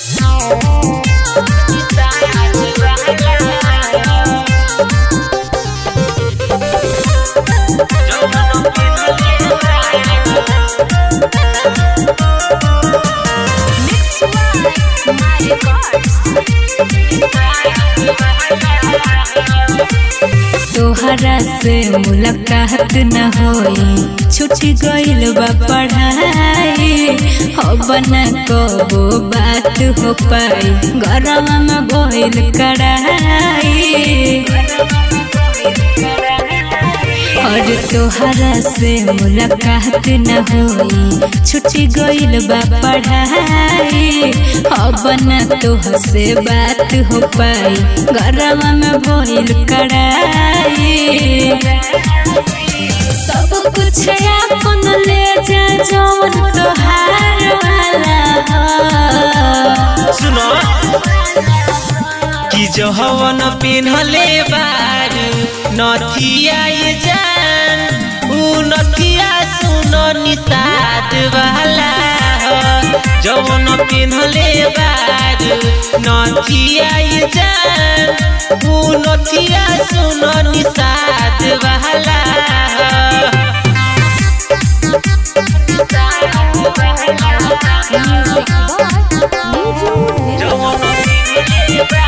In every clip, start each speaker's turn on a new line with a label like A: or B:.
A: Mix by my records.
B: तोहरा से मुलाकात न होई छूट गइल बा पढ़ाई अब न कबो बात हो पाई गरम में बोइल कढ़ाई और तोहरा से मुलाकात न होई छूट गइल बा पढ़ाई अब न तोह से बात हो पाई गरम में बोइल कढ़ाई सब कुछ अपन ले जा जौन तोहार वाला हो।
C: सुनो कि जो हवन पिन्हले बारू नथिया ये जान ऊ नथिया सुनो निषाद वाला हो जवन पिन्हले बारू नथिया ये जान ऊ नथिया सुनो निषाद वाला हो
A: Music by Niju Nirmal.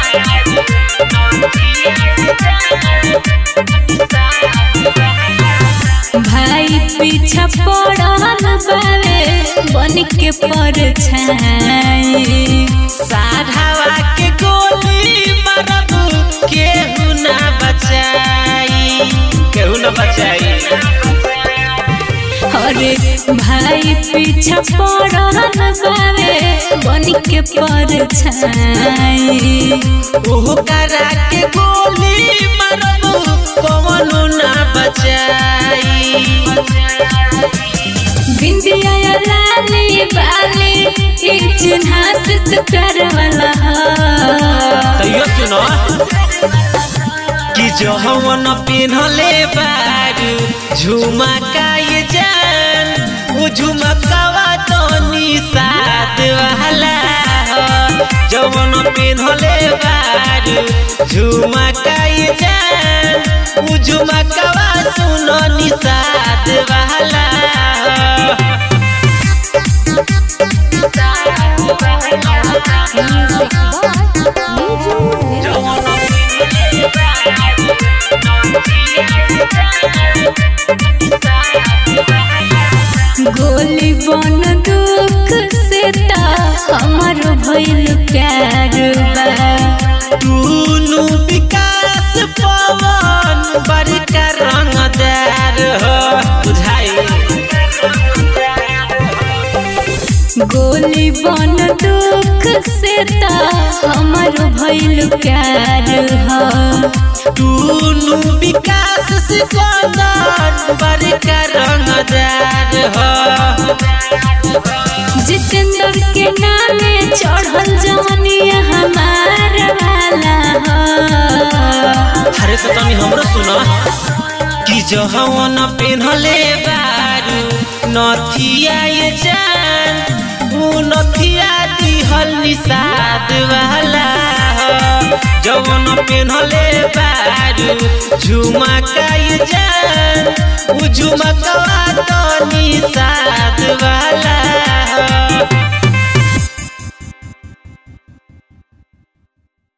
B: भाई पीछा पड़ल बावे बन के परछाई
C: साढ़ावा के गोली मारब केहू ना बचाई केहू ना बचाई
B: अरे भाई पीछा पड़ल बावे बन के परछाई
C: ओहो करा के गोली मारब कवनो ना बचाई
B: बिंदिया या लाली बाली ई चिन्हा से तो प्यार वाला हो।
C: तैयो सुनो कि जो हवन पिन्हले बारू झुमका ये जान उ झुमकावा तो निषाद वाला हो जवन पिन्हले बारू झुमका ये जान उ झुमकावा सुनो निषाद वाला हो
A: Music by Niju Nirmal.
B: गोली बन दुख से ता हमर भइल प्यार बा
C: दुनु विकास पवन बड़का रंगदार हो बुझाई
B: गोली बन दुख से ता हमर भइल प्यार ह
C: दुनु विकास सिकंदर बड़का रंगदार हो
B: जितेंद्र के नामे चढ़ल जवनिया हमार वाला ह
C: अरे तो तनी हमरो सुनो कि जो हवन पेन्हले बारू नथिया ये जान ऊ नथिया दिहल निषाद वाला हो जवन पेन्हले बारू झुमका ये जान ऊ झुमकवा तो निषाद वाला हो